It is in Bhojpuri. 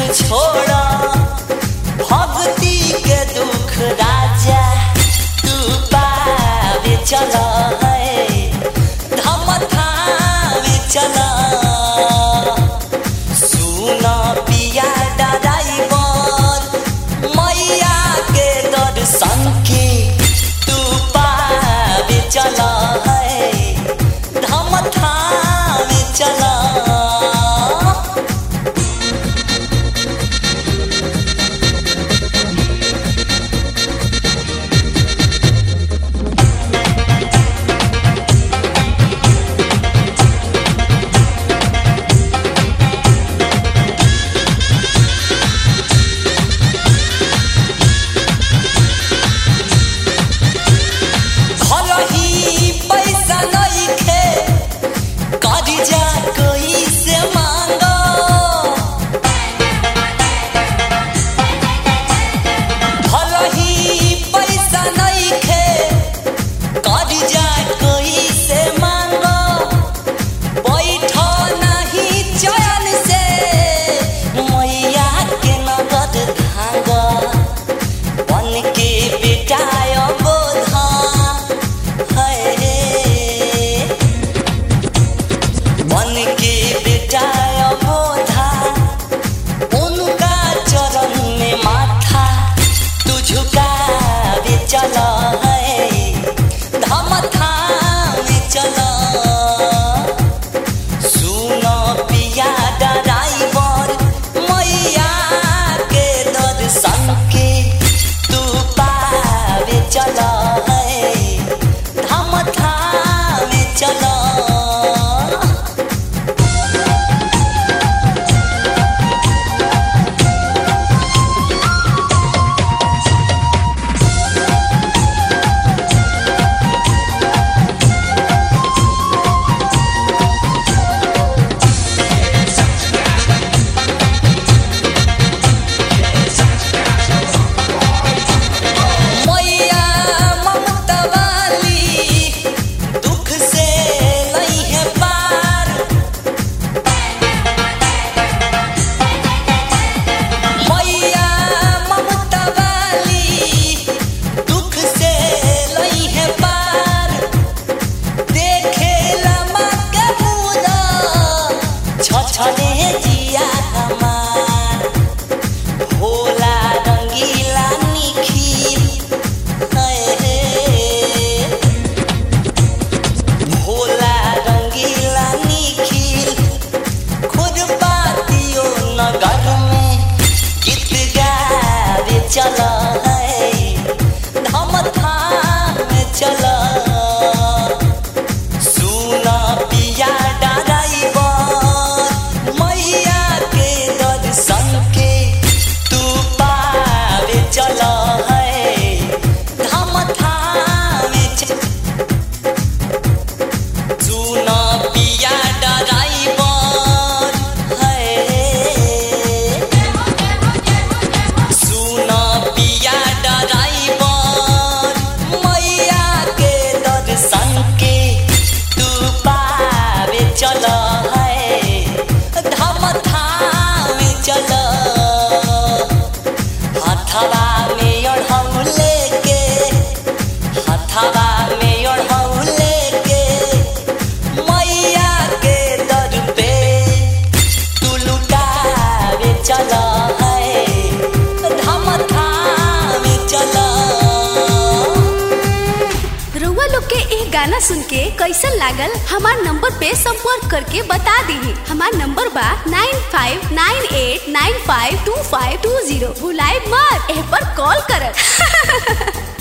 छोड़ा भक्ति के दुख राजा तू पावे चला है धम थावे चला सुना पिया ड्राइवर मैया के दर्शन के तू पावे चला है धम थावे चला भलही पैसा नइखे कर्जा कइसे मांगो भलही पैसा नइखे कर्जा कइसे मांगो बैठ नहीं चैन से मैया के नगद धागा बन के बेटाय बोधा है बन के बेटाय बोधा उनका चरण में माथा तू झुकावे चला है धम थामे चला सुनो पिया ड्राइवर मैया के दर्शन के तू पावे चला है धम थामे चला मैया ममता वाली दुख से नहीं है पार मैया ममता वाली दुख से नहीं है पार देखे लमा के पूरा छछने जिया हमार भोला रंगीला निखिल है भोला रंगीला निखिल खुद बातियो नगर में गीत गावे चला है धम थाम चला सुना पिया ड्राइवर मैया के दर्शन के तू पावे चला है धम थामे च- सुना पिया ड्राइवर है सुना पिया ड्राइवर मैया के दर्शन के तू पावे चला है धम थामे चला हथवा में अढ़ऊ लेके हथवा में अढ़ऊ लेके मैया के दर पे तू लुटावे चला है धम थामे चला रउआ लोग के एक गाना सुन के कैसन लागल हमार नंबर पे संपर्क करके बता दीही हमार नंबर बा nine five nine eight nine five two five two zero भुलाए मत एह पर कॉल करब